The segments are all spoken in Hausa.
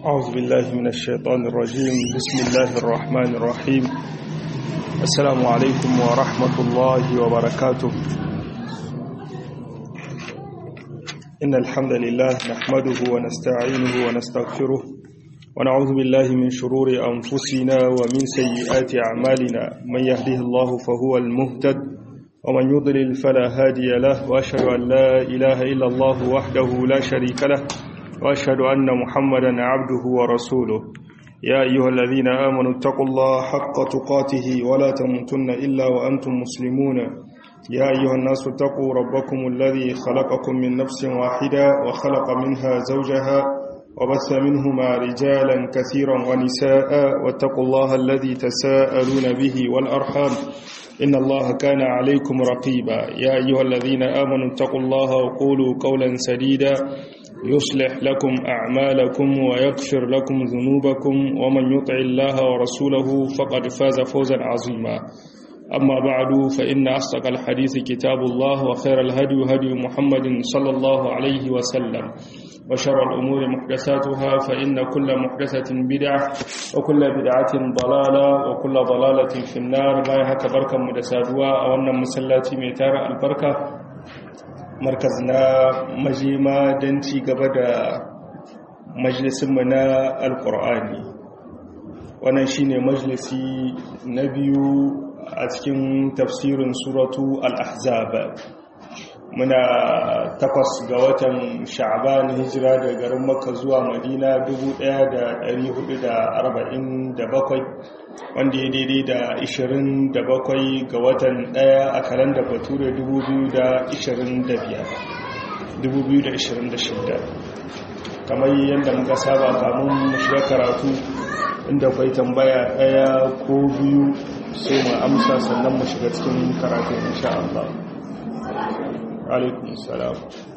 أعوذ بالله من الشيطان الرجيم بسم الله الرحمن الرحيم السلام عليكم ورحمة الله وبركاته إن الحمد لله نحمده ونستعينه ونستغفره ونعوذ بالله من شرور أنفسنا ومن سيئات أعمالنا من يهده الله فهو المهتد ومن يضلل فلا هادي له وأشهد أن لا إله إلا الله وحده لا شريك له وأشهد أن محمدا عبده ورسوله يا أيها الذين آمنوا اتقوا الله حق تقاته ولا تموتن إلا وأنتم مسلمون يا أيها الناس اتقوا ربكم الذي خلقكم من نفس واحدة وخلق منها زوجها وبث منهما رجالا كثيرا ونساء واتقوا الله الذي تساءلون به والأرحام إن الله كان عليكم رقيبا يا أيها الذين آمنوا اتقوا الله وقولوا قولا سديدا يصلح لكم أعمالكم ويغفر لكم ذنوبكم ومن يطع الله ورسوله فقد فاز فوزا عظيما أما بعد فإن أصدق الحديث كتاب الله وخير الهدي هدي محمد صلى الله عليه وسلم وشر الأمور محدثاتها فإن كل محدثة بدعة وكل بدعة ضلالة وكل ضلالة في النار ما يهك بركة مدسادوا أو أن مسلاتي ميتار البركة markaz na majima don ci gaba da majalisinmu na alkur'ani wannan shine majalisi na biyu a cikin tafsirin suratu al-ahzab muna takwas ga watan sha'ban hijira da garin makka zuwa madina 1447 wanda ya daidai da 27 ga watan daya a kalanda bature 2026 kamar yadda muka saba kamun shiga karatu inda kwai tambaya daya ko biyu sai mu amsa sannan mu shiga cikin karatu insha Allah alaikun salam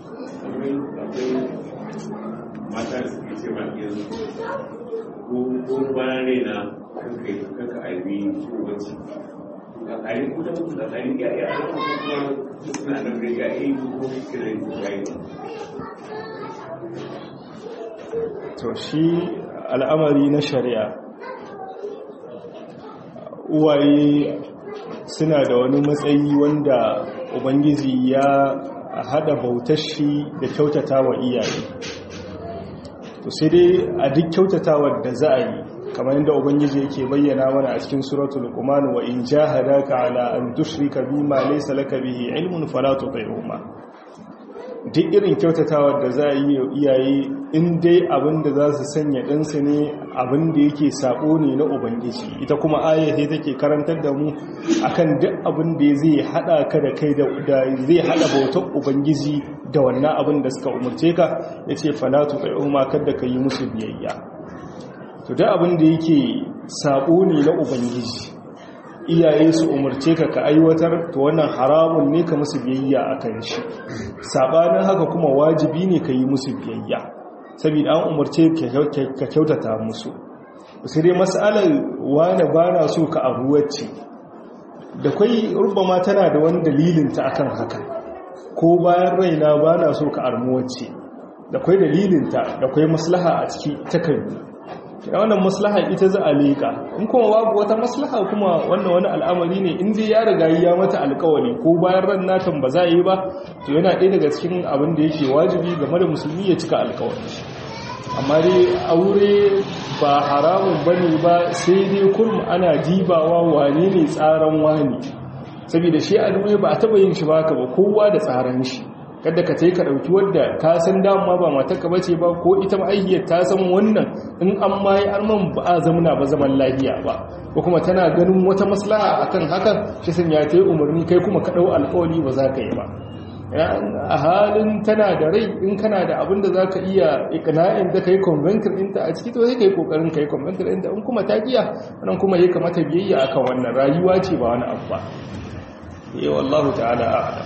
mata da suke ce ma yanzu ko bayan raina kanka kanka aibi shugabanci ga ƙari ko da mutu da ƙari ya yi a kuma suna nan da ya yi ko kiran ya yi to shi al'amari na shari'a uwaye suna da wani matsayi wanda ubangiji ya hada bautar shi da kyautata wa iyaye to sai dai a duk kyautatawar da za a yi kamar yadda ubangiji yake bayyana mana a cikin suratul luqman wa in jahadaka ala an tushrika bima laysa laka bihi ilmun fala tuti'huma duk irin kyautatawar da za a yi iyaye in dai abin da za su sanya ɗansu ne abin da yake sabo ne na ubangiji ita kuma ayyace take karantar da mu akan duk abin da zai hada ka da kai da zai hada bautar ubangiji da wannan abin da suka umarce ka yace fala tuti'huma kada ka yi musu biyayya to da abin da yake sabo ne na ubangiji iyaye su umarce ka ka aiwatar to wannan haramun ne ka musu biyayya a kan shi sabanin haka kuma wajibi ne ka yi musu biyayya saboda an umarce ka kyautata musu sai dai mas'alar wane ba na so ka abuwacce da kwai rubama tana da wani dalilinta akan haka ko bayan raina ba na so ka armuwacce da kwai dalilinta da kwai maslaha a ciki takardu da wannan maslaha ita za a leƙa in kuma babu wata maslaha kuma wannan wani al'amari ne in dai ya riga ya mata alƙawari ko bayan ran natan ba za a yi ba to yana ɗaya daga cikin abin da yake wajibi game da musulmi ya cika alƙawari amma dai aure ba haramun bane ba sai dai kurum ana dibawa wane ne tsaran wani saboda shi a duniya ba a taɓa yin shi ba ka ba kowa da tsaran shi kada ka tai ka dauki wanda ka san dama ba matarka bace ba ko ita ma'aihiyar ta san wannan in an mai arman ba a zamana ba zaman lafiya ba ko kuma tana ganin wata maslaha akan hakan shi sun ya tai umarni kai kuma ka dau alƙawari ba za ka yi ba a halin tana da rai in kana da abin da za ka iya iqna'in da kai convention ɗinta a ciki to sai kai kokarin kai convention ɗinta in kuma ta giya nan kuma ya kamata biyayya akan wannan rayuwa ce ba wani abu ba eh wallahu ta'ala a'lam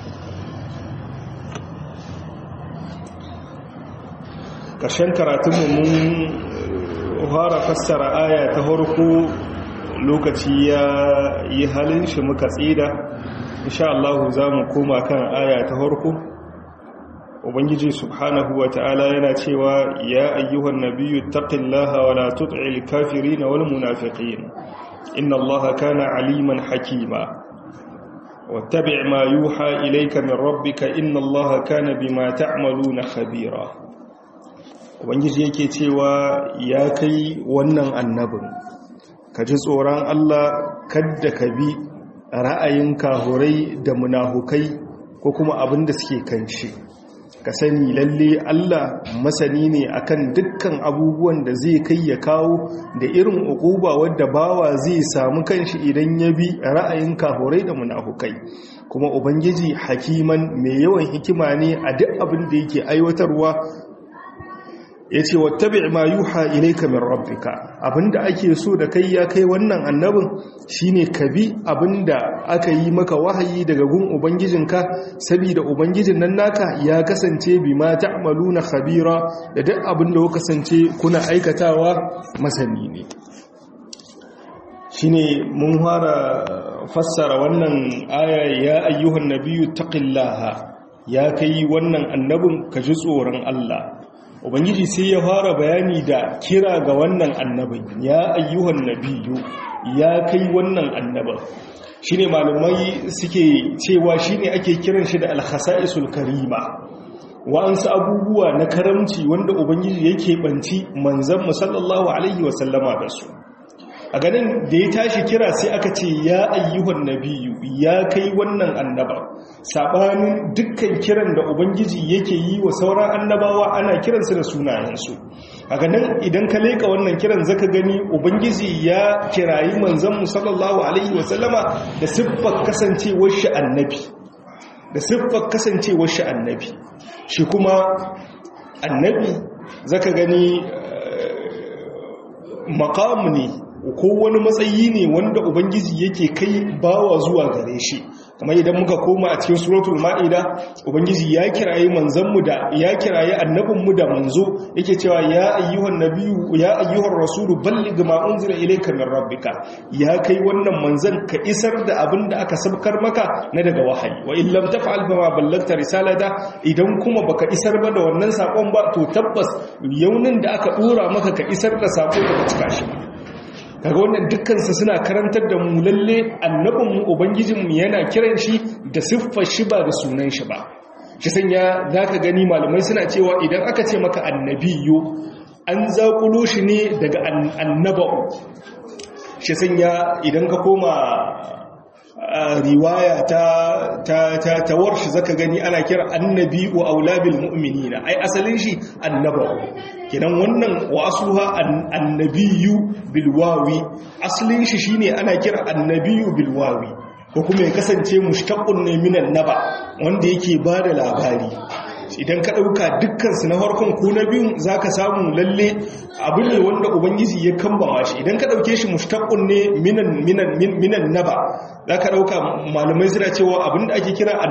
ƙarshen karatunmu mun fara fassara aya ta harko lokaci ya yi halin shi muka tsida insha Allah za mu koma kan aya ta harko ubangiji subhanahu wa ta'ala yana cewa ya ayyuhan nabiyyu taqillaha wa la tut'il kafirin wal munafiqin inna allaha kana aliman hakima wattabi' ma yuha ilayka min rabbika inna allaha kana bima ta'maluna khabira ubangiji yake cewa ya kai wannan annabin ka ji tsoron Allah kadda ka bi ra'ayin kahurai da munafukai ko kuma abin da suke kan shi ka sani lalle Allah masani ne akan dukkan abubuwan da zai kai ya kawo da irin ukuba wadda bawa zai samu kanshi idan ya bi ra'ayin kahurai da munafukai kuma ubangiji hakiman mai yawan hikima ne a duk abin da yake aiwatarwa ya ce wattabi ma yuha ilaika min rabbika abinda ake so da kai ya kai wannan annabin shine ka bi abinda aka yi maka wahayi daga gun ubangijinka saboda ubangijin nan naka ya kasance bima ta'maluna khabira da duk abinda ku kasance kuna aikatawa masani ne shine mun fara fassara wannan aya ya ayyuhan nabiyyu taqillaha ya kai wannan annabin ka ji tsoron Allah ubangiji sai ya fara bayani da kira ga wannan annabin ya ayyuhan nabiyyu ya kai wannan annabin shine malumai suke cewa shine ake kiran shi da al-khasa'isul karima wa'ansu abubuwa na karamci wanda ubangiji yake banci manzon sallallahu alaihi wasallama da su a ganin da ya tashi kira sai aka ce ya ayyuhan nabiyu ya kai wannan annaba sabanin dukkan kiran da ubangiji yake yi wa sauran annabawa ana kiransu da sunayensu a ganin idan ka leka wannan kiran zaka gani ubangiji ya kirayi manzon sallallahu alaihi wasallama da siffar kasancewar shi annabi da siffar kasancewar shi annabi shi kuma annabi zaka gani makamu ne ko wani matsayi ne wanda ubangiji yake kai bawa zuwa gare shi kamar idan muka koma a cikin suratul ma'ida ubangiji ya kiraye manzanmu da ya kiraye annabinmu da manzo yake cewa ya ayyuhan nabiyyu ya ayyuhar rasulu balligh ma unzila ilayka min rabbika ya kai wannan manzan ka isar da abin da aka sabkar maka na daga wahayi wa in lam taf'al fama ballagta risalata idan kuma baka isar ba da wannan sakon ba to tabbas yaunin da aka dora maka ka isar da sako da cika shi kaga wannan dukkansu suna karantar da mu lalle annabinmu ubangijinmu yana kiran shi da siffar shi ba da sunan shi ba shi sanya zaka gani malamai suna cewa idan aka ce maka annabiyo an zakulo shi ne daga annaba'u shi sanya idan ka koma riwaya ta ta ta tawar shi zaka gani ana kira annabi wa aulabil mu'minina ai asalin shi annabawa kenan wannan wa asluha annabiyyu bil wawi asalin shi shine ana kira annabiyyu bil wawi ko kuma ya kasance mushtaqun ne minan naba wanda yake bada labari idan ka ɗauka dukkansu na farkon ko na biyun za ka samu lalle abu ne wanda ubangiji ya kambama shi idan ka ɗauke shi mushtaƙun ne minan naba za ka ɗauka malamai suna cewa abin da ake kira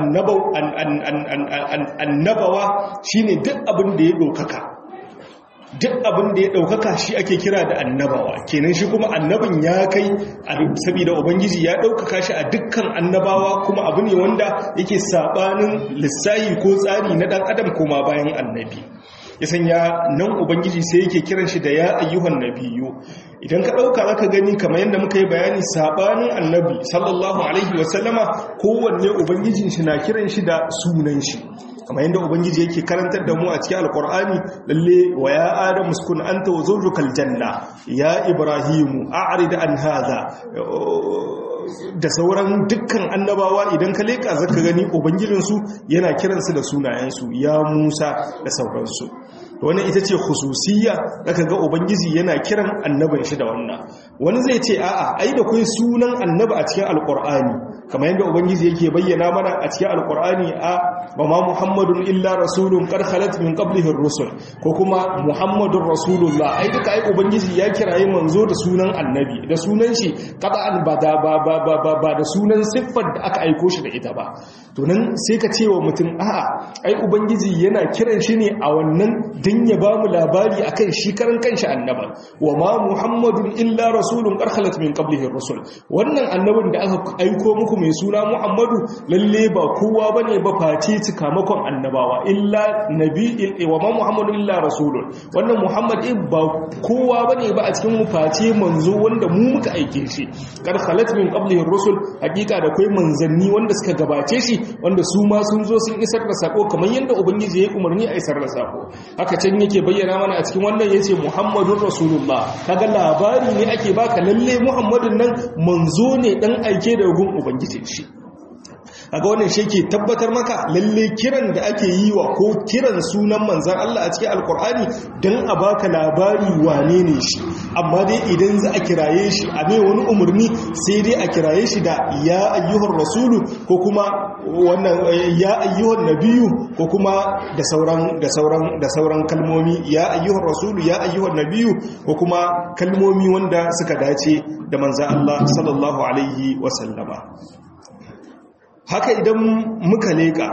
annabawa shi ne duk abin da ya ɗaukaka duk abin da ya ɗaukaka shi ake kira da annabawa kenan shi kuma annabin ya kai saboda ubangiji ya ɗaukaka shi a dukkan annabawa kuma abu ne wanda yake saɓanin lissayi ko tsari na ɗan adam koma bayan annabi ya sanya nan ubangiji sai yake kiran shi da ya ayyuhan nabiyu idan ka ɗauka zaka gani kamar yadda muka yi bayani saɓanin annabi sallallahu alaihi wasallama kowanne ubangijin shi na kiran shi da sunan shi kamar yadda ubangiji yake karantar da mu a cikin alkur'ani lalle wa ya adam muskun anta wa zawjukal janna ya ibrahimu a'rid an hadha da sauran dukkan annabawa idan ka leka zaka gani ubangijinsu yana kiransu da sunayensu ya Musa da sauransu wannan ita ce khususiyya zaka ga ubangiji yana kiran annabin shi da wannan wani zai ce a'a ai da kai sunan annabi a cikin alqur'ani kamar yadda ubangiji yake bayyana mana a cikin alqur'ani a wa ma muhammadun illa rasulun qad khalat min qablihi ar-rusul ko kuma muhammadur rasulullah ai duka ai ubangiji ya kirayi manzo da sunan annabi da sunan shi qat'an ba da ba ba ba ba da sunan siffar da aka aiko shi da ita ba to nan sai ka ce wa mutum a'a ai ubangiji yana kiran shi ne a wannan dan ya ba mu labari akan shi karan kanshi annaba wa ma muhammadun illa rasulun qarhalat min qablihi rusul wannan annabin da aka aiko muku mai suna muhammadu lalle ba kowa bane ba face cikamakon annabawa illa nabi wa ma muhammadu illa rasulun wannan muhammad in ba kowa bane ba a cikin mu face manzo wanda mu muka aike shi qarhalat min qablihi rusul hakika da kai manzanni wanda suka gabace shi wanda su ma sun zo sun isar da sako kamar yadda ubangiji ya umarni a isar da sako haka can yake bayyana mana a cikin wannan yace muhammadun rasulullah kaga labari ne ake baka lalle muhammadun nan manzo ne dan aike da gun ubangiji shi kaga wannan shi ke tabbatar maka lalle kiran da ake yi wa ko kiran sunan manzan Allah a cikin alkur'ani dan a baka labari wane ne shi amma dai idan za a kiraye shi a mai wani umarni sai dai a kiraye shi da ya ayyuhar rasulu ko kuma wannan ya ayyuhar nabiyu ko kuma da sauran da sauran da sauran kalmomi ya ayyuhar rasulu ya ayyuhar nabiyu ko kuma kalmomi wanda suka dace da manzan Allah sallallahu alaihi wasallama haka idan muka leƙa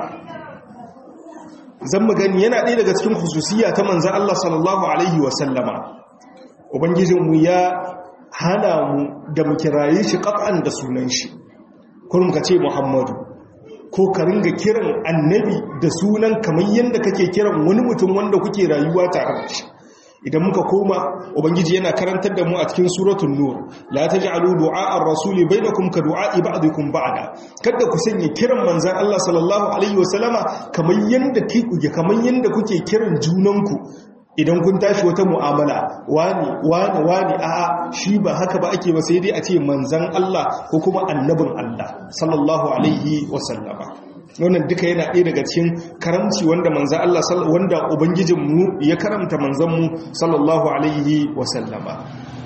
zan gani yana ɗaya daga cikin hususiya ta manzan Allah sallallahu Alaihi wasallama ubangijinmu ya hana mu da mu kiraye shi ƙaf'an da sunan shi kurum ka ce muhammadu ko ka ringa kiran annabi da sunan kamar yadda kake kiran wani mutum wanda kuke rayuwa tare da shi idan muka koma ubangiji yana karantar da mu a cikin suratul nur la taj'alu du'a ar-rasuli bainakum ka du'a ba'dikum ba'da kada ku sanya kiran manzon Allah sallallahu alaihi wasallama kamar yanda kuke kamar yanda kuke kiran junanku idan kun tashi wata mu'amala wani wani wani a'a shi ba haka ba ake ba sai dai a ce manzon Allah ko kuma annabin Allah sallallahu alaihi wasallama wannan duka yana ɗaya daga cikin karamci wanda manza Allah wanda ubangijinmu ya karamta manzanmu sallallahu alaihi wasallama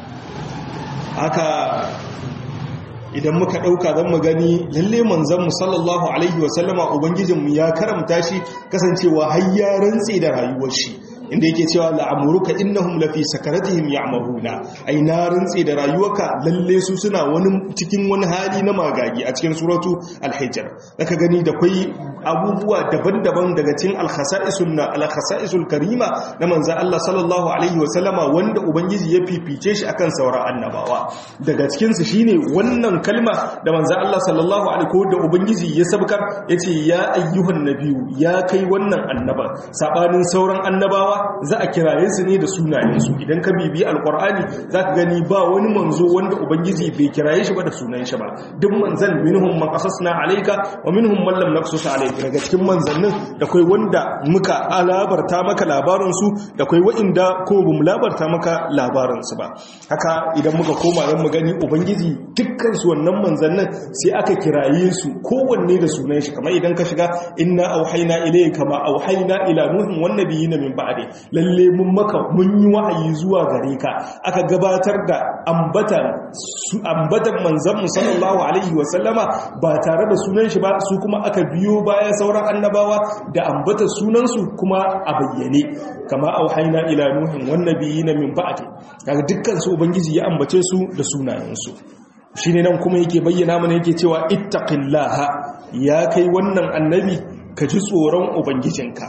haka idan muka ɗauka zan mu gani lalle manzanmu sallallahu alaihi wasallama ubangijinmu ya karamta shi kasancewa har ya rantse da rayuwar shi inda yake cewa la'amuruka innahum lafi sakaratihim ya'mahuna ai na rantse da rayuwarka lalle su suna wani cikin wani hali na magagi a cikin suratu al-hijr zaka gani da kai abubuwa daban-daban daga cikin al-khasa'isul na al-khasa'isul karima na manzo Allah sallallahu alaihi wa sallama wanda ubangiji ya fifice shi akan sauran annabawa daga cikin su shine wannan kalma da manzo Allah sallallahu alaihi ko da ubangiji ya sabkar yace ya ayyuhan nabiyyu ya kai wannan annaba sabanin sauran annabawa za a kiraye su ne da sunayensu idan ka bibi alkur'ani za ka gani ba wani manzo wanda ubangiji bai kiraye shi ba da sunan shi ba duk manzan minhum man qasasna alayka wa minhum man lam naqsus alayka daga cikin manzannin da kai wanda muka alabarta maka labarin su da kai wa'inda ko bamu labarta maka labarin su ba haka idan muka koma dan mu gani ubangiji dukkan su wannan manzannin sai aka kiraye su kowanne da sunan shi kamar idan ka shiga inna auhayna ilayka ma auhayna ila nuhin wan nabiyina min ba'di lalle mun maka mun yi wa'ayi zuwa gare ka aka gabatar da ambatan su ambatan manzon mu sallallahu alaihi wa sallama ba tare da sunan shi ba su kuma aka biyo bayan sauran annabawa da ambatan sunan su kuma a bayyane kama auhayna ila nuhin wan nabiyina min ba'di kaga dukkan su ubangiji ya ambace su da sunayen su shine nan kuma yake bayyana mana yake cewa ittaqillaha ya kai wannan annabi ka ji tsoron ubangijinka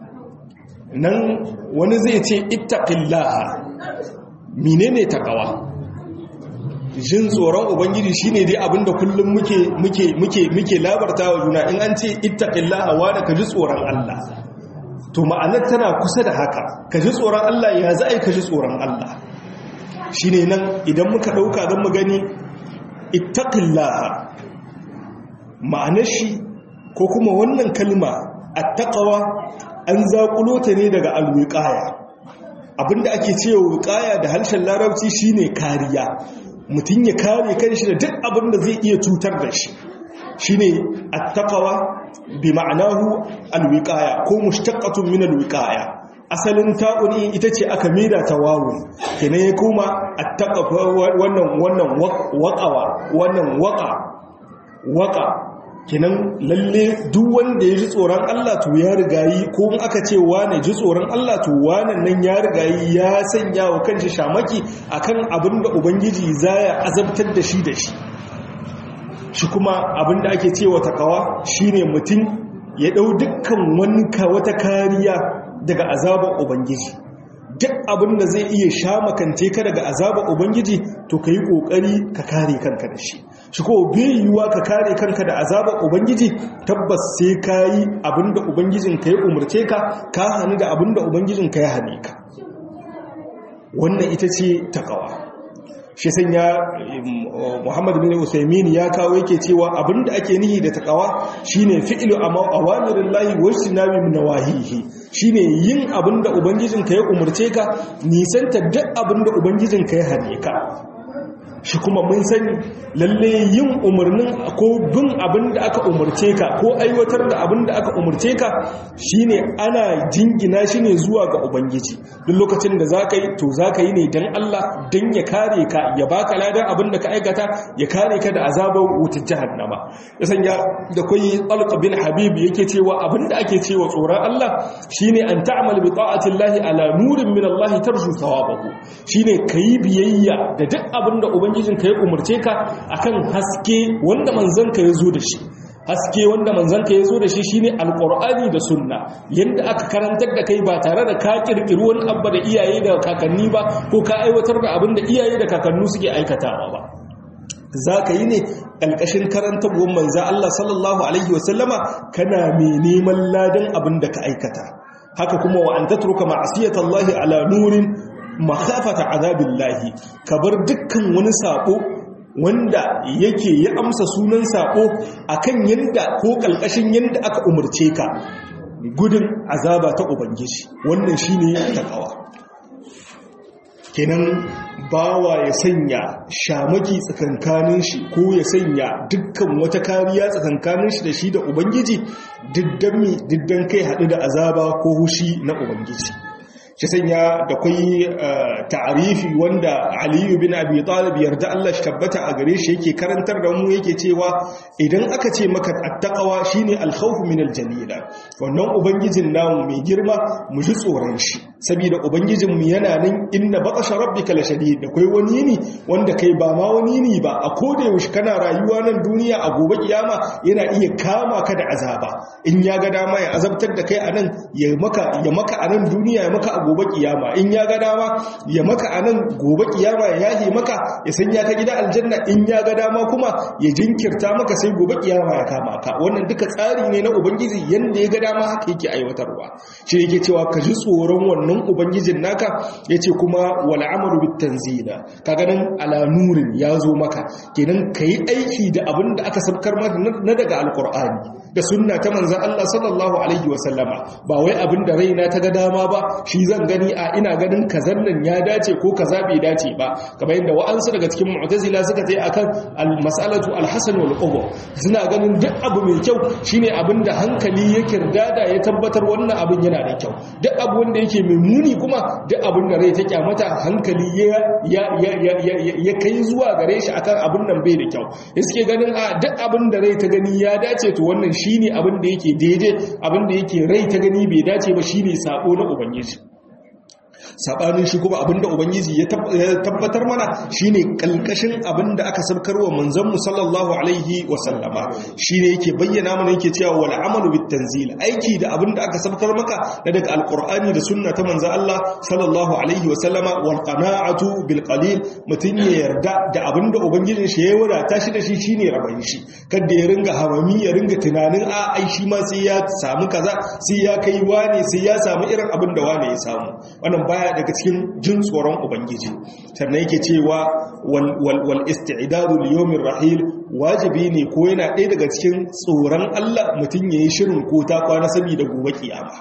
nan wani zai ce ittaqillaha menene takawa jin tsoron ubangiji shine dai abinda kullum muke muke muke muke labartawa juna in an ce ittaqillaha wa da ka ji tsoron Allah to ma'anar tana kusa da haka ka ji tsoron Allah ya za ka ji tsoron Allah shine nan idan muka dauka zan mu gani ittaqillaha ma'anar shi ko kuma wannan kalma attaqwa an zaƙulo ta ne daga alwiƙaya abinda ake cewa wiƙaya da harshen larabci shine kariya mutum ya kare kanshi da duk abinda zai iya cutar da shi shine attaqwa bi ma'anahu alwiqaya ko mushtaqatun min alwiqaya asalin ta'uni ita ce aka mida ta wawu kenan ya kuma attaqwa wannan wannan waqawa wannan waqa waqa kinan lalle duk wanda ya ji tsoron Allah to ya rigayi ko in aka ce wane ji tsoron Allah to wannan nan ya rigayi ya sanya wa kanshi shamaki akan abin da ubangiji zaya azabtar da shi da shi shi kuma abin da ake cewa takawa shine mutum ya dau dukkan wani wata kariya daga azabar ubangiji duk abin da zai iya sha makance ka daga azabar ubangiji to ka yi ƙoƙari ka kare kanka da shi shi ko bai yiwuwa ka kare kanka da azabar ubangiji tabbas sai ka yi abin da ubangijin ka ya umarce ka ka hannu da abin da ubangijin ka ya hane ka wannan ita ce takawa shi sanya Muhammad bin Usaimin ya kawo yake cewa abinda ake nihi da takawa shine fi'lu awamirillahi wajtinabi min nawahihi shine yin abinda ubangijinka ya umurce ka nisanta duk abinda ubangijinka ya hane ka shi kuma mun sani lalle yin umarnin ko bin abin da aka umarce ka ko aiwatar da abin da aka umarce ka shine ana jingina shi ne zuwa ga ubangiji duk lokacin da za ka yi to za ka yi ne don Allah don ya kare ka ya baka ladan abin da ka aikata ya kare ka da azabar wutar jahannama ya sanya da kai talq bin habib yake cewa abin da ake cewa tsoron Allah shine an ta'mal bi ta'ati Allah ala nurin min Allah tarju thawabahu shine kai biyayya da duk abin da ubangiji ubangijinka ya umarce ka akan haske wanda manzanka ya zo da shi haske wanda manzanka ya zo da shi shine alqur'ani da sunna yanda aka karantar da kai ba tare da ka kirkiri wani abba da iyaye da kakanni ba ko ka aiwatar da abin da iyaye da kakannu suke aikatawa ba za ka yi ne ƙalƙashin karantarwar manza Allah sallallahu Alaihi wasallama kana mai neman ladan abin da ka aikata haka kuma wa an tatruka ma'asiyatallahi ala nurin makafata azabillahi ka bar dukkan wani sako wanda yake ya amsa sunan sako akan yanda ko kalkashin yanda aka umurce ka gudun azaba ta ubangiji wannan shine takawa kenan bawa ya sanya shamaki tsakankanin shi ko ya sanya dukkan wata kariya tsakankanin shi da shi da ubangiji diddan kai haɗu da azaba ko hushi na ubangiji shi sanya da kwai ta'arifi wanda aliyu bin abi talib yarda Allah shi tabbata a gare shi yake karantar da mu yake cewa idan aka ce maka attaqwa shine al-khawf min al-jalila wannan ubangijin namu mai girma mu ji tsoron shi saboda ubangijin mu yana nan inna batasha rabbika la shadid da kai wani ne wanda kai ba ma wani ne ba a koda yaushe kana rayuwa nan duniya a gobe kiyama yana iya kama ka da azaba in ya ga dama ya azabtar da kai anan ya maka ya maka anan duniya ya maka a gobe kiyama in ya ga dama ya maka anan gobe kiyama ya yahe maka ya sanya ka gida aljanna in ya ga dama kuma ya jinkirta maka sai gobe kiyama ya kama ka wannan duka tsari ne na ubangiji yanda ya ga dama haka yake aiwatarwa shi yake cewa ka ji tsoron wannan ubangijin naka yace kuma wal amalu bit tanzila kaga nan ala nurin ya zo maka kenan kai aiki da abin da aka sabkar maka na daga alqur'ani da sunna ta manzon Allah sallallahu alaihi wasallama ba wai abin da raina ta ga dama ba shi zan gani a ina ganin kazan nan ya dace ko kaza bai dace ba kamar yadda wa'ansu daga cikin mu'tazila suka ce akan al-mas'alatu al-hasan wal qubur suna ganin duk abu mai kyau shine abin da hankali ya kirdada ya tabbatar wannan abin yana da kyau duk abu wanda yake mai muni kuma duk abin da rai ta kyamata hankali ya ya ya ya kai zuwa gare shi akan abin nan bai da kyau suke ganin a duk abin da rai ta gani ya dace to wannan shine abin da yake daidai abin da yake rai ta gani bai dace ba shine sabo na ubangiji sabanin shi kuma abinda ubangiji ya tabbatar mana shine kalkashin abinda aka sabkarwa manzon mu sallallahu alaihi wa sallama shine yake bayyana mana yake cewa wal amalu bit tanzil aiki da abinda aka sabkar maka na daga alqur'ani da sunna ta manzon Allah sallallahu alaihi wa sallama wal qana'atu bil qalil mutun ya yarda da abinda ubangijin shi ya wadata shi da shi shine rabai shi kada ya ringa hamami ya ringa tunanin a ai shi ma sai ya samu kaza sai ya kai wane sai ya samu irin abinda wane ya samu wannan baya daga cikin jin tsoron ubangiji sannan yake cewa wal isti'dadu li yawmir rahil wajibi ne ko yana ɗaya daga cikin tsoron Allah mutum yayi shirin ko ta kwana saboda gobe kiyama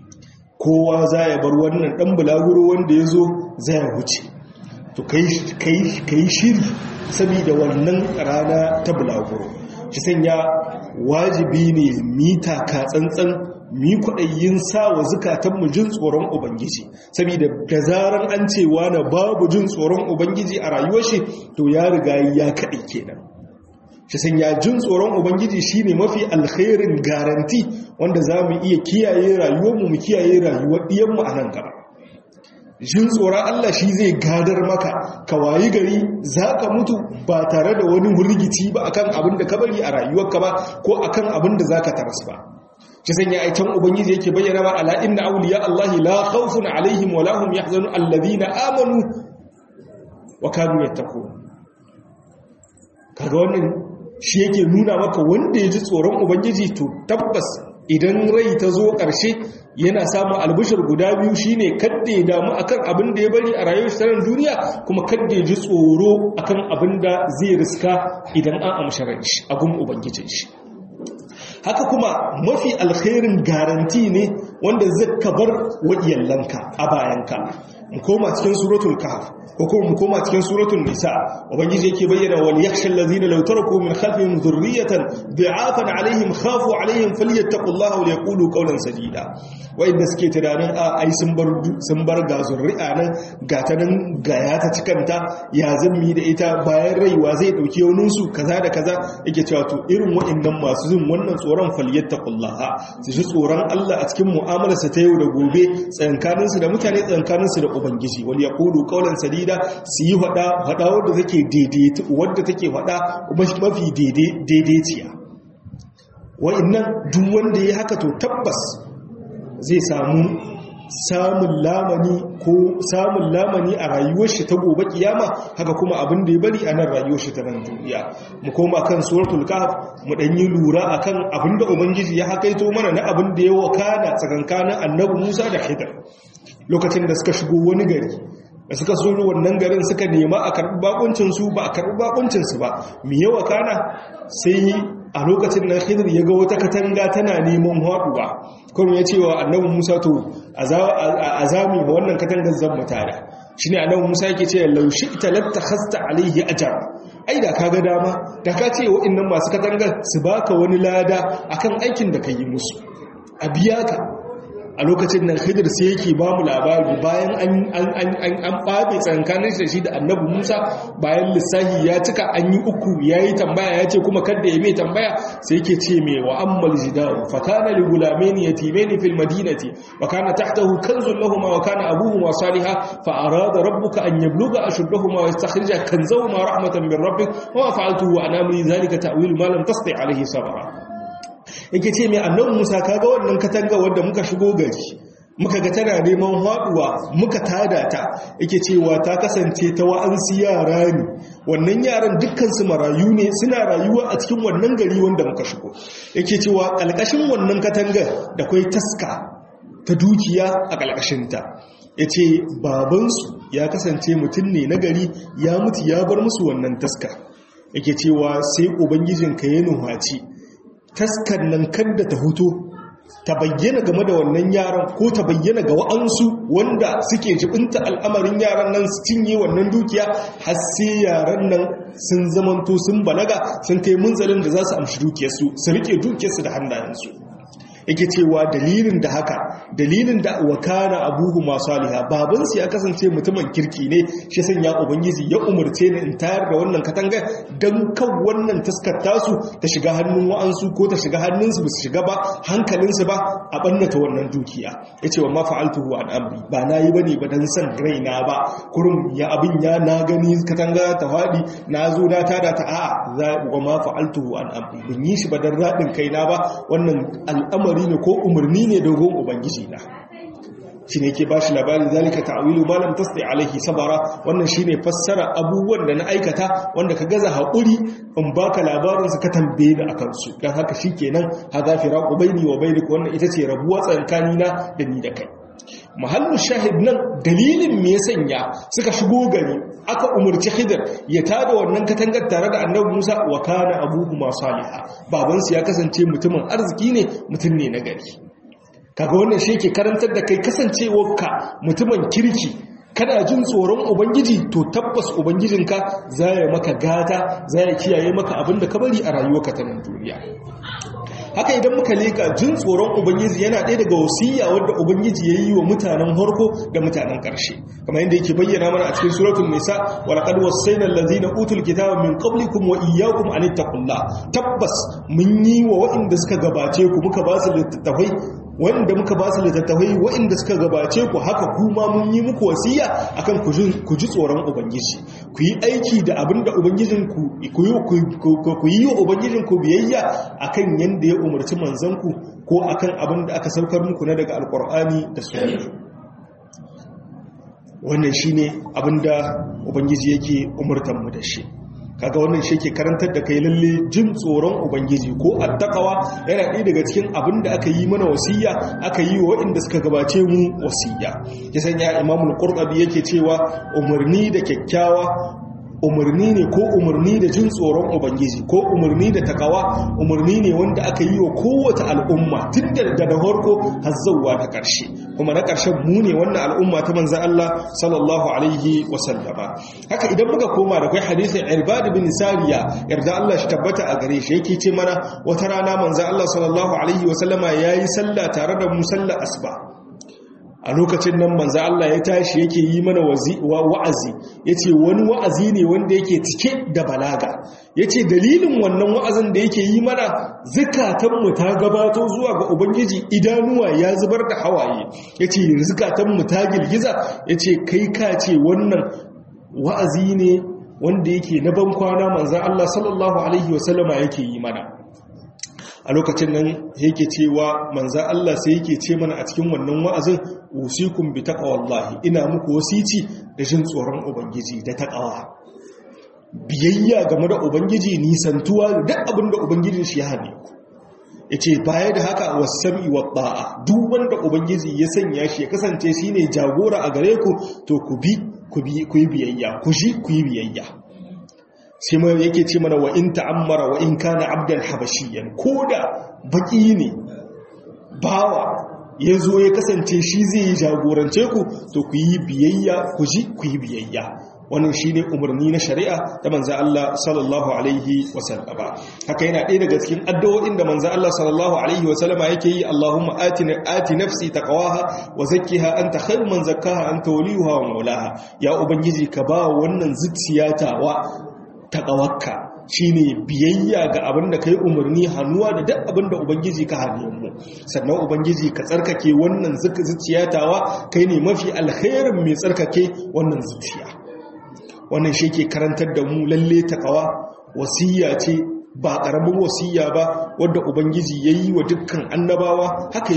kowa za ya bar wannan dan bulaguro wanda yazo zai huce to kai kai kai shiri saboda wannan rana ta bulaguro shi sanya wajibi ne mita ka tsantsan mi kwaɗayin sa wa zukatanmu jin tsoron Ubangiji, saboda da zaran an cewa na babu jin tsoron Ubangiji a rayuwar shi to ya riga ya kaɗai kenan. Shi san ya jin tsoron Ubangiji shi ne mafi alkhairin garanti wanda za mu iya kiyaye rayuwarmu mu kiyaye rayuwar ɗiyanmu a nan gaba. Jin tsoron Allah shi zai gadar maka, ka wayi gari za ka mutu ba tare da wani rigici ba akan abin da ka bari a rayuwarka ba ko akan abin da za ka taras ba. shi sanya aitan ubangiji yake bayyana ba ala inna awliya allahi la khawfun alaihim wa lahum yahzanun alladhina amanu wa kanu yattaqun kaga wannan shi yake nuna maka wanda ya ji tsoron ubangiji to tabbas idan rai ta zo ƙarshe yana samun albishir guda biyu shine kadda ya damu akan abin da ya bari a rayuwar shi duniya kuma kadda ya ji tsoro akan abin da zai riska idan an amshi ran shi a gun ubangijin shi haka kuma mafi alkhairin garanti ne wanda zaka bar wa iyalanka a bayanka mu koma cikin suratul kahf ko kuma mu koma cikin suratul nisa ubangiji yake bayyana wal yakhsha allazina law taraku min khalfihim dhurriyatan bi'afan alaihim khafu alaihim falyattaqullaha wa yaqulu qawlan sadida wa'inda suke tunanin a ai sun bar sun bar ga zurri'a nan ga ta nan ga ya ta cikanta ya zammi da ita bayan raiwa zai dauki yaunin su kaza da kaza yake cewa to irin wa'innan masu jin wannan tsoron falyattaqullaha su ji tsoron Allah a cikin mu'amalarsa ta yau da gobe tsankaninsu da mutane tsankaninsu da ubangiji wal yaqulu qawlan sadida su yi hada hada wanda take daidai wanda take hada mafi daidai daidaiciya wa'annan duk wanda ya haka to tabbas zai samu samun lamani ko samun lamani a rayuwar shi ta gobe kiyama haka kuma abin da ya bari a nan rayuwar shi ta nan duniya mu koma kan suratul kahf mu dan yi lura akan abin da ubangiji ya hakaito mana na abin da ya wakana tsakankanin annabi Musa da Khidir lokacin da suka shigo wani gari da suka so wannan garin suka nema a karɓi bakuncinsu ba a karɓi bakuncinsu ba mai yawa kana sai a lokacin nan khidir ya ga wata katanga tana neman haɗuwa kuma ya ce wa annabin musa to a zami ba wannan katangar zan mutane shi ne annabin musa yake ce laushi ita latta hasta alaihi ajar ai da ka ga dama da ka ce wa'innan masu katangar su baka wani lada akan aikin da ka yi musu a biya ka a lokacin nan khidir sai yake ba mu labari bayan an ɓaɓe tsankanin da shi da annabi musa bayan lissahi ya cika an yi uku ya yi tambaya ya ce kuma kadda ya mai tambaya sai yake ce mai wa ammal jidaru fa kana li gulameni yatimeni fil madinati wa kana tahtahu kanzun lahumma wa kana abuhuma saliha fa arada rabbuka an yabluga ashuddahuma wa yastakhrija kanzahuma rahmatan min rabbik wa fa'altuhu an amri dhalika ta'wil ma lam tasti alayhi sabra yake ce mai annan musa kaga wannan katanga wadda muka shigo gari muka ga tana neman haɗuwa muka tada ta yake cewa ta kasance ta wa'ansu yara ne wannan yaran dukkansu marayu ne suna rayuwa a cikin wannan gari wanda muka shigo yake cewa ƙalƙashin wannan katangar da kwai taska ta dukiya a ƙalƙashinta ya ce babansu ya kasance mutum ne na gari ya mutu ya bar musu wannan taska yake cewa sai ubangijinka ya nuhaci taskar nan kadda ta huto ta bayyana game da wannan yaran ko ta bayyana ga wa'ansu wanda suke jibinta al'amarin yaran nan su cinye wannan dukiya har sai yaran nan sun zamanto sun balaga sun kai munzalin da za su amshi dukiyarsu su rike dukiyarsu da hannayensu yake cewa dalilin da haka dalilin da wakana abuhu masu aliha babansu ya kasance mutumin kirki ne shi sanya ubangiji ya umarce ni in tayar da wannan katanga don kan wannan taskar tasu ta shiga hannun wa'ansu ko ta shiga hannunsu ba su shiga ba hankalinsu ba a ɓannata wannan dukiya ya ce wa ma fa'altuhu an amri ba na yi ba ne ba don san raina ba kurum ya abin ya na gani katanga ta faɗi na zo na tada ta a'a za wa ma fa'altuhu an amri bin yi shi ba don raɗin kaina ba wannan al'amari al'amari ne ko umarni ne dogon ubangiji na shi ne ke ba shi labarin zalika ta'awilu malam tasdi alaihi sabara wannan shi ne fassara abubuwan da na aikata wanda ka gaza haƙuri in baka labarinsu ka tambaye da akan su don haka shi kenan ha za fi raƙo baini wa baini wannan ita ce rabuwa tsakanina da ni da kai mahallin shahid nan dalilin me ya sanya suka shigo gari aka umarci hidar ya tada wannan katangar tare da annabi musa wa kana abuhu ma saliha babansu ya kasance mutumin arziki ne mutum ne na gari kaga wannan shi ke karantar da kai kasancewarka mutumin kirki kana jin tsoron ubangiji to tabbas ubangijinka za ya maka gata za ya kiyaye maka abin da ka bari a rayuwarka ta nan duniya haka idan muka leka jin tsoron ubangiji yana ɗaya daga wasiya wadda ubangiji ya yi wa mutanen harko da mutanen ƙarshe kamar yadda yake bayyana mana a cikin suratul nisa wa laqad wassayna allazina utul kitaba min qablikum wa iyyakum an tabbas mun yi wa waɗanda suka gabace ku muka ba su littattafai wanda muka ba su littattafai waɗanda suka gabace ku haka kuma mun yi muku wasiya akan ku ji tsoron ubangiji ku yi aiki da abin da ubangijinku ku yi wa ubangijinku biyayya akan yadda ya umarci manzanku ko akan abin da aka saukar muku na daga alkur'ani da sunna wannan shine abin da ubangiji yake umurtan mu da shi kaga wannan shi ke karantar da kai lalle jin tsoron ubangiji ko attaqawa yana ɗaya daga cikin abin da aka yi mana wasiya aka yi wa waɗanda suka gabace mu wasiya ya sanya imamul qurtubi yake cewa umarni da kyakkyawa umarni ne ko umarni da jin tsoron ubangiji ko umarni da takawa umarni ne wanda aka yi wa kowace al'umma tun da da farko har zauwa ta ƙarshe kuma na ƙarshen mu ne wannan al'umma ta manzan Allah sallallahu alaihi wasallama haka idan muka koma da kai hadisin irbad bin sariya yarda Allah shi tabbata a gare shi yake ce mana wata rana manzan Allah sallallahu alaihi wasallama yayi sallah tare da mu sallar asuba a lokacin nan manzo Allah ya tashi yake yi mana wa'azi yace wani wa'azi ne wanda yake cike da balaga yace dalilin wannan wa'azin da yake yi mana zakatan mu ta gabato zuwa ga ubangiji idanuwa ya zubar da hawaye yace zakatan mu ta girgiza yace kai ka ce wannan wa'azi ne wanda yake na ban kwana manzo Allah sallallahu alaihi wasallama yake yi mana a lokacin nan yake cewa manza Allah sai yake ce mana a cikin wannan wa'azin usikum bi taqwallahi ina muku wasici da jin tsoron ubangiji da taqwa biyayya game da ubangiji nisantuwa duk abin da ubangijin shi ya hane ku yace baya da haka wasami wa ta'a duk wanda ubangiji ya sanya shi ya kasance shine jagora a gare ku to ku bi ku bi ku yi biyayya ku shi ku yi biyayya sai mai yake ce mana wa in ta'ammara wa in kana abdan habashiyan koda baki ne bawa ya zo ya kasance shi zai yi jagorance ku to ku yi biyayya ku ji ku yi biyayya wannan shine umarni na shari'a da manzo Allah sallallahu alaihi wasallama haka yana ɗaya daga cikin addu'o'in da manzo Allah sallallahu alaihi wasallama yake yi Allahumma atina ati nafsi taqwaha wa zakkiha anta khairu man zakkaha anta waliyuha wa maulaha ya ubangiji ka ba wannan zuciyata wa taƙawarka shi ne biyayya ga abin da ka yi umarni hannuwa da duk abin da ubangiji ka hannu mu sannan ubangiji ka tsarkake wannan zuciyatawa kai ne mafi alherin mai tsarkake wannan zuciya wannan shi ke karantar da mu lalle taƙawa wasiya ce ba ƙaramin wasiya ba wadda ubangiji ya yi wa dukkan annabawa haka ya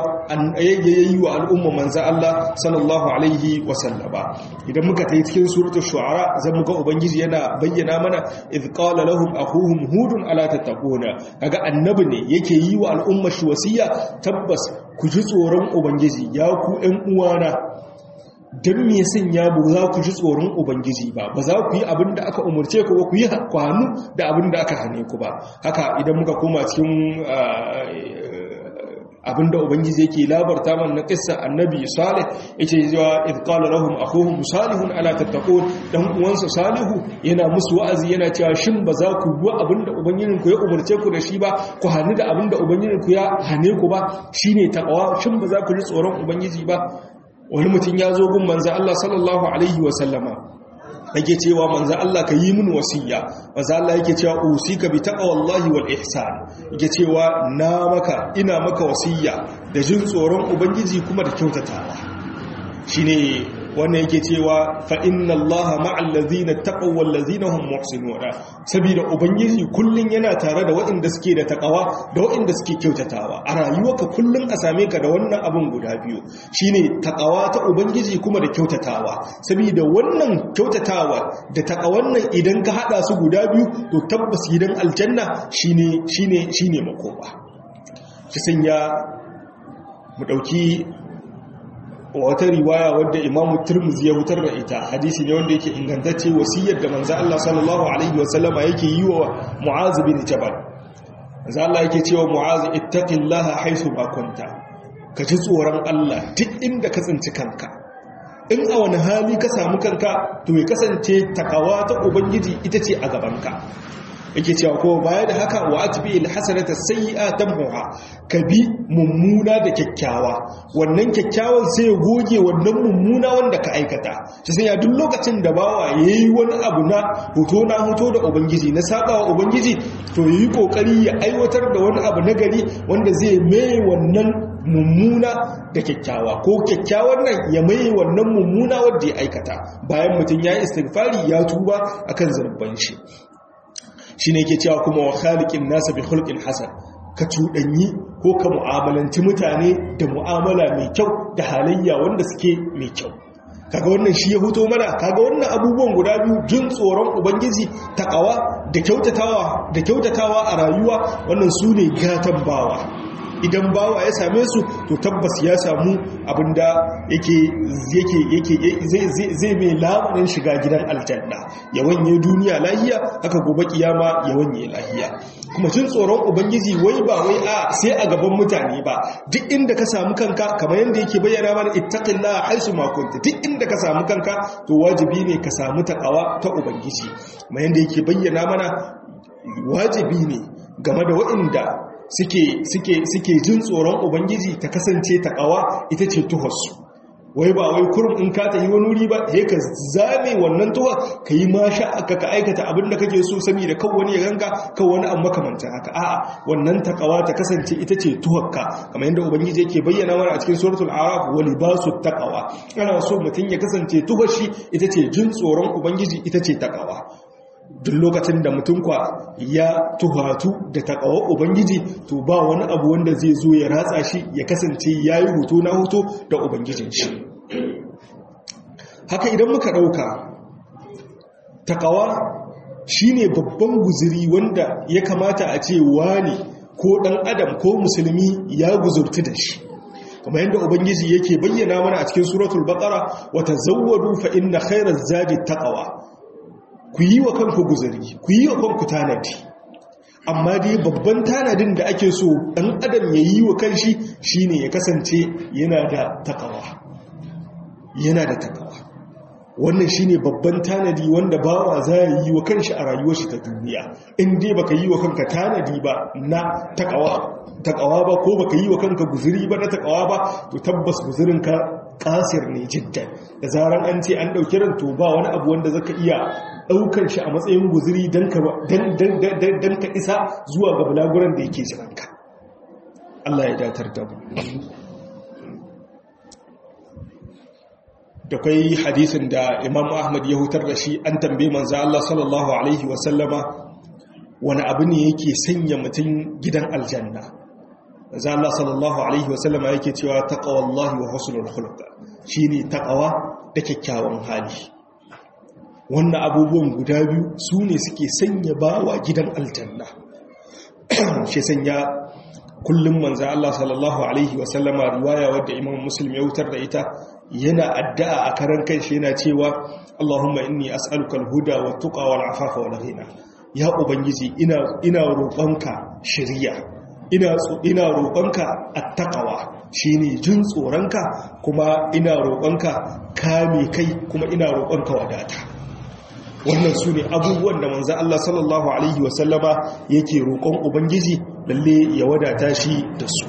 yi wa al'umma manza Allah sallallahu alaihi wasallama idan muka ta yi cikin suratu shu'ara zan muka ubangiji yana bayyana mana idh qala lahum akhuhum hudun ala tattaquna kaga annabi ne yake yi wa al'umma shi wasiya tabbas ku ji tsoron ubangiji ya ku ƴan uwana don me sanya ba za ku ji tsoron ubangiji ba ba za ku yi abin da aka umarce ku ba ku yi kwanu da abin da aka hane ku ba haka idan muka koma cikin abin da ubangiji yake labarta man na kissa annabi salih yake zuwa idh qala lahum akhuhum salihun ala tattaqun dan uwansa salihu yana musu wa'azi yana cewa shin ba za ku bi abin da ubangijin ku ya umarce ku da shi ba ku hani da abin da ubangijin ku ya hane ku ba shine taqwa shin ba za ku ji tsoron ubangiji ba wani mutum ya zo gun manzan Allah sallallahu Alaihi wasallama yake cewa manzan Allah ka yi min wasiya manzan Allah yake cewa usika bi taqwallahi wal ihsan yake cewa na maka ina maka wasiya da jin tsoron ubangiji kuma da kyautatawa shine wannan yake cewa fa inna allaha ma'al ladzina taqaw wal ladzina hum muhsinun saboda ubangiji kullun yana tare da waɗanda suke da takawa da waɗanda suke kyautatawa a rayuwarka kullun a same ka da wannan abun guda biyu shine takawa ta ubangiji kuma da kyautatawa saboda wannan kyautatawa da takawan nan idan ka hada su guda biyu to tabbas gidan aljanna shine shine shine makoma shi sanya mu dauki wata riwaya wadda imamu turmuzi ya hutar da ita hadisi ne wanda yake ingantacce wasiyar da manzo Allah sallallahu alaihi wasallama yake yi wa Mu'az bin Jabal manzo Allah yake cewa Mu'az ittaqillaha haythu ma kunta ka ji tsoron Allah duk inda ka tsinci kanka in a wani hali ka samu kanka to ya kasance takawa ta ubangiji ita ce a gabanka yake cewa ko baya da haka wa atbi alhasanata sayyi'a tamhuha ka bi mummuna da kyakkyawa wannan kyakkyawan sai ya goge wannan mummuna wanda ka aikata shi sai ya duk lokacin da bawa yayi wani abu na hoto na hoto da ubangiji na sabawa ubangiji to yi kokari ya aiwatar da wani abu na gari wanda zai mai wannan mummuna da kyakkyawa ko kyakkyawan nan ya mai wannan mummuna wanda ya aikata bayan mutum ya yi istighfari ya tuba akan zarban shi shine yake cewa kuma wa khaliqin nasa bi khulqin hasan ka cuɗanyi ko ka mu'amalanci mutane da mu'amala mai kyau da halayya wanda suke mai kyau kaga wannan shi ya huto mana kaga wannan abubuwan guda biyu jin tsoron ubangiji takawa da kyautatawa da kyautatawa a rayuwa wannan su ne gatan bawa idan bawa ya same su to tabbas ya samu abinda yake yake yake zai zai mai labarin shiga gidan aljanna ya wanye duniya lahiya haka gobe kiyama ya wanye lahiya kuma jin tsoron ubangiji wai ba wai a sai a gaban mutane ba duk inda ka samu kanka kamar yadda yake bayyana mana ittaqillaha haisu ma kunta duk inda ka samu kanka to wajibi ne ka samu takawa ta ubangiji kamar yadda yake bayyana mana wajibi ne game da waɗanda suke suke suke jin tsoron ubangiji ta kasance takawa ita ce tuharsu wai ba wai kurum in ka tafi wani wuri ba sai ka zame wannan tuwa ka yi masha aka ka aikata abin da kake so sami da kan wani ya ganga kan wani an makamanta haka a'a wannan takawa ta kasance ita ce tuwarka kamar yadda ubangiji yake bayyana mana a cikin suratul araf wa libasu taqwa ana so mutum ya kasance tuhar shi ita ce jin tsoron ubangiji ita ce takawa duk lokacin da mutum kwa ya tuhatu da takawa ubangiji to ba wani abu wanda zai zo ya ratsa shi ya kasance ya yi hoto na hoto da ubangijin shi haka idan muka ɗauka takawa shine babban guziri wanda ya kamata a ce wani ko ɗan adam ko musulmi ya guzurti da shi kamar yadda ubangiji yake bayyana mana a cikin suratul baqara wa tazawwadu fa inna khayraz zadi taqwa ku yi wa kanku guzari ku yi wa kanku tanadi amma dai babban tanadin da ake so ɗan adam ya yi wa kanshi shine ya kasance yana da takawa yana da takawa wannan shine babban tanadi wanda bawa za ya yi wa kanshi a rayuwar shi ta duniya in dai baka yi wa kanka tanadi ba na takawa takawa ba ko baka yi wa kanka guzuri ba na takawa ba to tabbas guzurinka kasir ne jiddan da zaran an ce an dauki ran to ba wani abu wanda zaka iya daukar shi a matsayin guzuri dan ka dan ka isa zuwa ga bulaguran da yake jiranka Allah ya datar da mu da kai hadisin da Imam Ahmad ya hutar da shi an tambaye manzo Allah sallallahu alaihi wa sallama wani abu ne yake sanya mutum gidan aljanna manzo Allah sallallahu alaihi wa sallama yake cewa taqwallahi wa husnul khuluq shine taqwa da kyakkyawan hali wannan abubuwan guda biyu su ne suke sanya bawa gidan aljanna shi sanya kullum manzo Allah sallallahu alaihi wa sallama riwaya wadda Imam Muslim ya wutar da ita yana addu'a a karan kanshi yana cewa Allahumma inni as'aluka al-huda wa tuqa wal afafa wal ghina ya ubangiji ina ina roƙonka shiriya ina ina roƙonka at-taqwa shine jin tsoronka kuma ina roƙonka kame kai kuma ina roƙonka wadata wannan su ne abubuwan da manzan Allah sallallahu Alaihi wasallama yake roƙon Ubangiji lalle ya wadata shi da su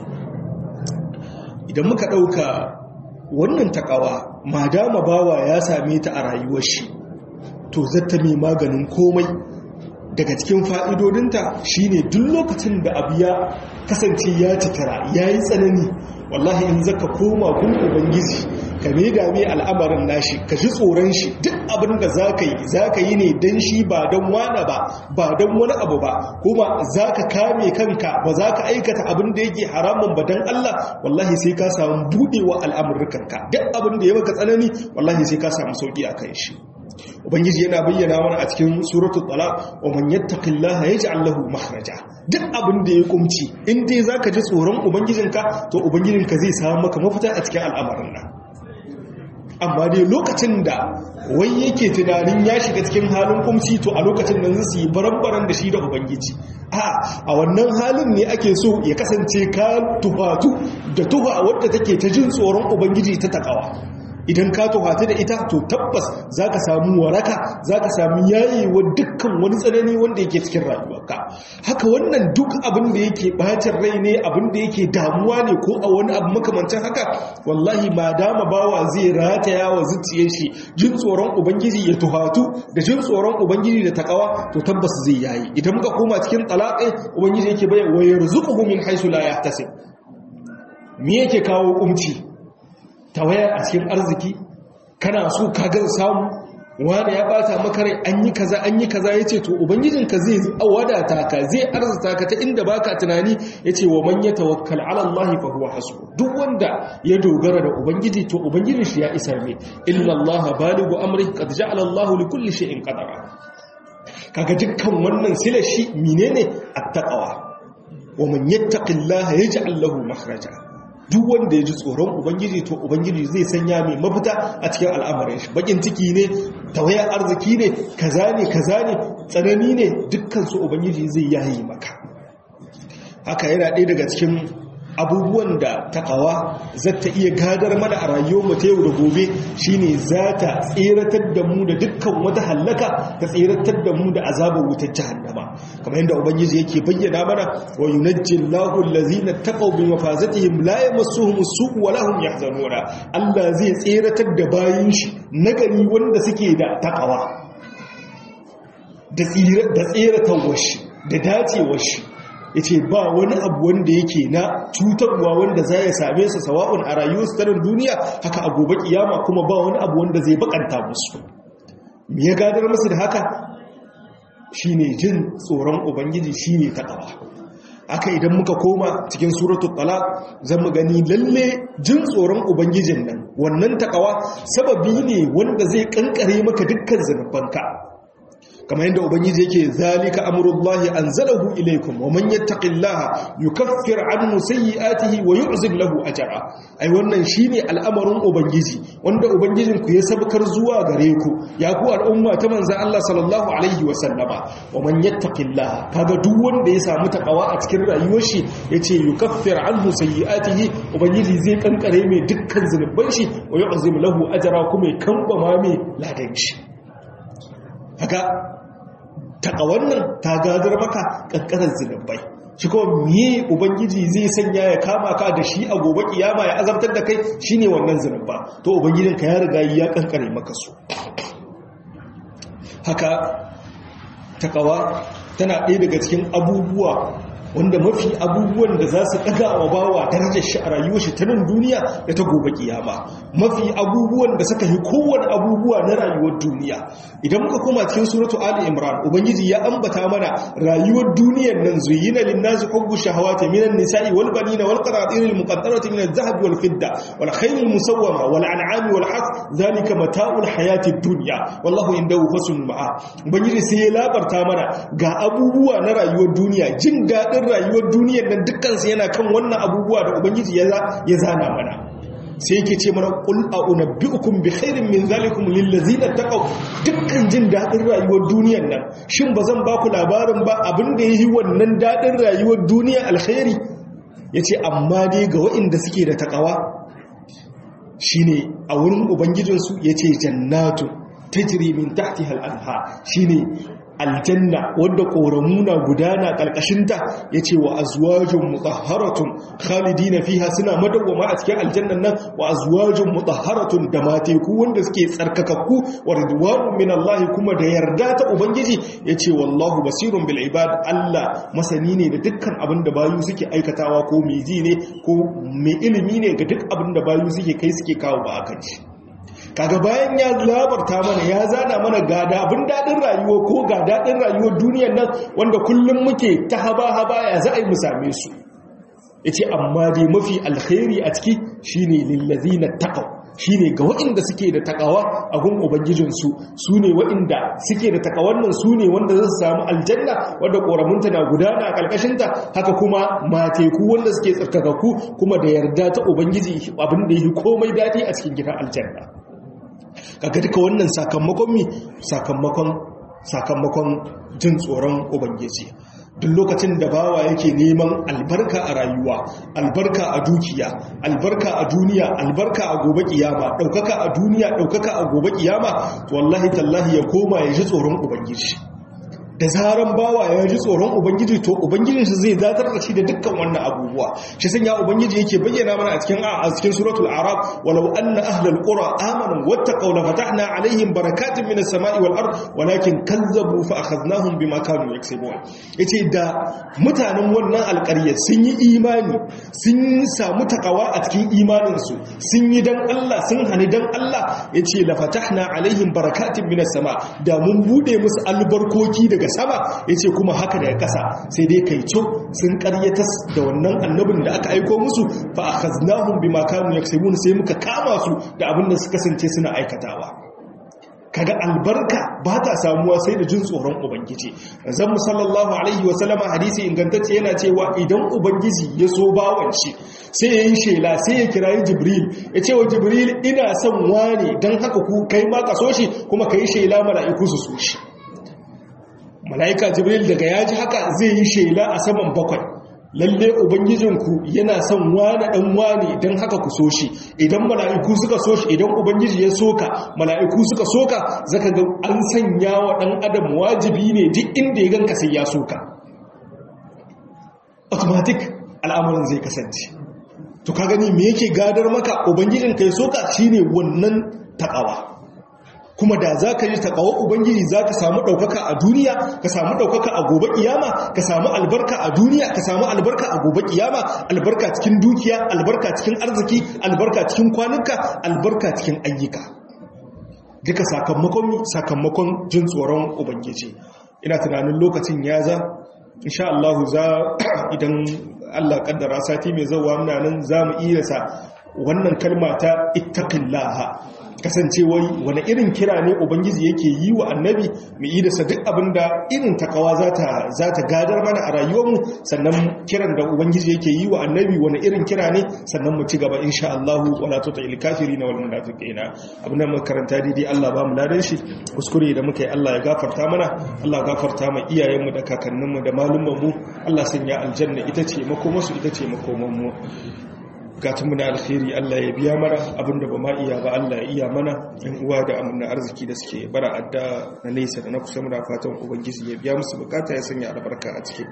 idan muka ɗauka wannan takawa ma dama bawa ya same ta a rayuwar shi to zata mai maganin komai daga cikin fa'idodinta shine duk lokacin da abu ya kasance ya citara ya yi tsanani wallahi in zaka koma gun ubangiji ka mai dame al'amarin nashi ka ji tsoron shi duk abin da za ka yi za ka yi ne don shi ba don wane ba ba don wani abu ba kuma za ka kame kanka ba za ka aikata abin da yake haramun ba don Allah wallahi sai ka samu buɗewa al'amurkanka duk abin da ya maka tsanani wallahi sai ka samu sauƙi a kan shi ubangiji yana bayyana mana a cikin suratul talaq wa man yattaqillaha yaj'al lahu makhraja duk abin da ya kumci in dai zaka ji tsoron ubangijinka to ubangijinka zai samu maka mafita a cikin al'amarin nan amma dai lokacin da wai yake tunanin ya shiga cikin halin kumci to a lokacin nan zai yi baran da shi da ubangiji a a wannan halin ne ake so ya kasance ka tuhatu da tuha wadda take ta jin tsoron ubangiji ta takawa idan ka tuhata da ita to tabbas za ka samu waraka za ka samu yayewa dukkan wani tsanani wanda yake cikin rayuwarka haka wannan duk abin da yake bacin rai ne abin da yake damuwa ne ko a wani abu makamancin haka wallahi ma dama bawa zai rataya wa zuciyar shi jin tsoron ubangiji ya tuhatu da jin tsoron ubangiji da takawa to tabbas zai yayi idan muka koma cikin talaƙai ubangiji yake bayyana wa yarzuquhu min haythu la yahtasib me yake kawo kumci tawaya a cikin arziki kana so ka ga samu wani ya bata maka rai an yi kaza an yi kaza yace to ubangijinka zai wadata ka zai arzuta ka ta inda baka tunani yace wa man yatawakkal ala Allah fa huwa hasbu duk wanda ya dogara da ubangiji to ubangijin shi ya isa ne illa Allah baligu amri qad ja'ala Allah li kulli shay'in qadara kaga dukkan wannan silar shi menene attaqwa wa man yattaqillaha yaj'al lahu makhraja duk wanda ya ji tsoron ubangiji to ubangiji zai sanya mai mafita a cikin al'amarin shi bakin ciki ne tawayar arziki ne kaza ne kaza ne tsanani ne dukkan su ubangiji zai yayi maka haka yana ɗaya daga cikin abubuwan da takawa zata iya gadar mana a rayuwar mu ta yau da gobe shine za ta tseratar da mu da dukkan wata hallaka ta tseratar da mu da azabar wutar jahannama kamar yadda ubangiji yake bayyana mana wa yunajjillahu allazina taqaw bi mafazatihim la yamassuhum as-su'u wa lahum yahzanuna Allah zai tseratar da bayin shi nagari wanda suke da takawa da tseratar shi da dacewar shi ya ce ba wani abu wanda yake na cutarwa wanda za ya same su sawa'un a rayuwarsu ta duniya haka a gobe kiyama kuma ba wani abu wanda zai bakanta musu me ya gadar musu da haka shine jin tsoron ubangiji shine takawa aka idan muka koma cikin suratul talaq zan mu gani lalle jin tsoron ubangijin nan wannan takawa sababi ne wanda zai kankare maka dukkan zanubanka kamar yadda ubangiji yake zalika amrullahi anzalahu ilaykum wa man yattaqillaha yukaffir anhu sayyi'atihi wa yu'zim lahu ajra ai wannan shine al'amarin ubangiji wanda ubangijin ku ya sabkar zuwa gare ku ya ku al'umma ta manzon Allah sallallahu alaihi wa sallama wa man yattaqillaha kaga duk wanda ya samu takawa a cikin rayuwar shi yace yukaffir anhu sayyi'atihi ubangiji zai kankare mai dukkan zunuban shi wa yu'zim lahu ajra kuma ya kamba mai ladan shi haka takawannan ta gadar maka kankarar zinubai shi kuma miye ubangiji zai sanya ya kama ka da shi a gobe kiyama ya azabtar da kai shine wannan zinubba to ubangijinka ya riga ya kankare maka su haka takawa tana ɗaya daga cikin abubuwa wanda mafi abubuwan da za su ɗaga wa bawa darajar shi a rayuwar shi ta nan duniya da ta gobe kiyama mafi abubuwan da suka yi kowane abubuwa na rayuwar duniya idan muka koma cikin suratu ali imran ubangiji ya ambata mana rayuwar duniyar nan zuyina linnasi hubbu shahawati minan nisa'i wal banina wal qanatir al muqaddarati min adh-dhahab wal fidda wal khayl al musawwama wal an'ami wal harth zalika mata'ul hayati dunya wallahu indahu husnul ma'a ubangiji sai ya labarta mana ga abubuwa na rayuwar duniya jin dadin rayuwar duniyar nan dukkansu yana kan wannan abubuwa da ubangiji ya zana mana sai yake ce mana qul a'unabbi'ukum bi khairin min zalikum lil ladzina taqaw dukkan jin dadin rayuwar duniyar nan shin bazan ba ku labarin ba abin da yi wannan dadin rayuwar duniya alkhairi yace amma dai ga waɗanda suke da takawa shine a wurin ubangijinsu yace jannatu tajri min tahtiha al-anha shine aljanna wadda ƙoramu na gudana ƙarƙashinta ya ce wa azuwajin mutahharatun khalidina fiha suna madawwama a cikin aljannan nan wa azuwajin mutahharatun da mateku wanda suke tsarkakakku wa ridwanu min Allah kuma da yarda ta ubangiji ya ce wallahu basirun bil ibad Allah masani ne da dukkan abin da bayu suke aikatawa ko mai ji ne ko mai ilimi ne ga duk abin da bayu suke kai suke kawo ba akan shi kaga bayan ya labarta mana ya zana mana ga abin daɗin rayuwa ko ga daɗin rayuwar duniyar nan wanda kullum muke ta haba-haba ya za a yi mu same su ya ce amma dai mafi alkhairi a ciki shine lillazi na taƙau shine ga waɗanda suke da takawa a gun ubangijinsu su ne waɗanda suke da takawan nan su ne wanda za su samu aljanna wadda ƙoramunta na gudana a ƙarƙashinta haka kuma mateku wanda suke tsarkakakku kuma da yarda ta ubangiji abin da yi komai daɗi a cikin gidan aljanna kaga duka wannan sakamakon mi sakamakon sakamakon jin tsoron ubangiji duk lokacin da bawa yake neman albarka a rayuwa albarka a dukiya albarka a duniya albarka a gobe kiyama daukaka a duniya daukaka a gobe kiyama to wallahi tallahi ya koma ya ji tsoron ubangiji da zaran bawa ya ji tsoron ubangiji to ubangijin shi zai zatar da shi da dukkan wannan abubuwa shi sanya ubangiji yake bayyana mana a cikin a cikin suratul arab walau anna ahlal qura amanu wattaqaw la fatahna alaihim barakatin minas sama'i wal ard walakin kazzabu fa akhadnahum bima kanu yaksubun yace da mutanen wannan alƙaryar sun yi imani sun samu takawa a cikin imanin su sun yi dan Allah sun hani dan Allah yace la fatahna alaihim barakatin minas sama da mun bude musu albarkoki daga sama yace kuma haka daga ƙasa sai dai kai co sun ƙaryatas da wannan annabin da aka aiko musu fa akhaznahum bima kanu yaksubun sai muka kama su da abin da suka kasance suna aikatawa kaga albarka ba ta samuwa sai da jin tsoron ubangiji zan mu sallallahu alaihi wa sallama hadisi ingantacce yana cewa idan ubangiji ya so bawan shi sai ya yi shela sai ya kirayi jibril ya ce wa jibril ina son wane don haka ku kai ma ka so shi kuma ka yi shela mala'iku su so shi mala'ika jibril daga ya ji haka zai yi shela a saman bakwai lalle ubangijinku yana son wane dan wane don haka ku so shi idan mala'iku suka so shi idan ubangiji ya soka mala'iku suka soka zaka ga an sanya wa dan adam wajibi ne duk inda ya ganka sai ya soka automatic al'amarin zai kasance to ka gani me yake gadar maka ubangijinka ya soka shine wannan takawa kuma da za ka yi taƙawa ubangiji za ka samu ɗaukaka a duniya ka samu ɗaukaka a gobe ƙiyama ka samu albarka a duniya ka samu albarka a gobe ƙiyama albarka cikin dukiya albarka cikin arziki albarka cikin kwanuka albarka cikin ayyuka duka sakamakon sakamakon jin tsoron ubangiji ina tunanin lokacin ya za insha Allah za idan Allah kaddara sati mai zauwa muna nan za mu iya sa wannan kalma ta ittaqillaha kasancewai wani irin kira ne ubangiji yake yi wa annabi mai yi da duk abinda irin takawa za ta gadar mana a rayuwarmu sannan kiran da ubangiji yake yi wa annabi wani irin kira ne sannan mu ci gaba insha Allah wala tuta il kafiri na wal munafiqina abin da muka karanta daidai Allah ba mu ladan shi kuskure da muka yi Allah ya gafarta mana Allah ya gafarta ma iyayenmu da kakanninmu da malummanmu Allah sanya aljanna ita ce makomarsu ita ce makomanmu mu na alkhairi Allah ya biya mana abinda ba ma iya ba Allah ya iya mana yan uwa da amina arziki da suke bara adda na nesa da na kusa muna fatan ubangiji ya biya musu bukata ya sanya albarka a ciki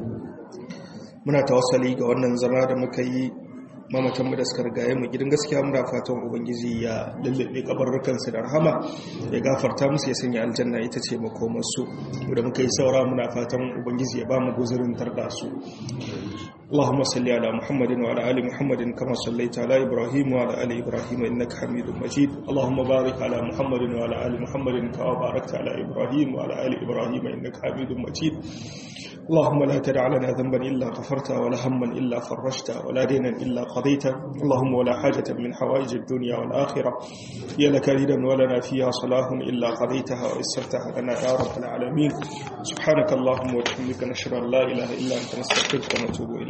muna tawassali ga wannan zama da muka yi mamatanmu da suka rigaye mu gidan gaskiya muna fatan ubangiji ya lullube kabarrukansu da rahama ya gafarta musu ya sanya aljanna ita ce makomarsu da muka yi saura muna fatan ubangiji ya ba mu guzurin tarda su اللهم صل على محمد وعلى ال محمد كما صليت على ابراهيم وعلى ال ابراهيم انك حميد مجيد اللهم بارك على محمد وعلى ال محمد كما باركت على ابراهيم وعلى ال ابراهيم انك حميد مجيد اللهم لا تدع لنا ذنبا الا غفرته ولا هما الا فرجته ولا دينا الا قضيته اللهم ولا حاجه من حوائج الدنيا والاخره هي لك ريدا ولنا فيها صلاح الا قضيتها ويسرتها لنا يا رب العالمين سبحانك اللهم وبحمدك نشهد ان لا اله الا انت نستغفرك ونتوب اليك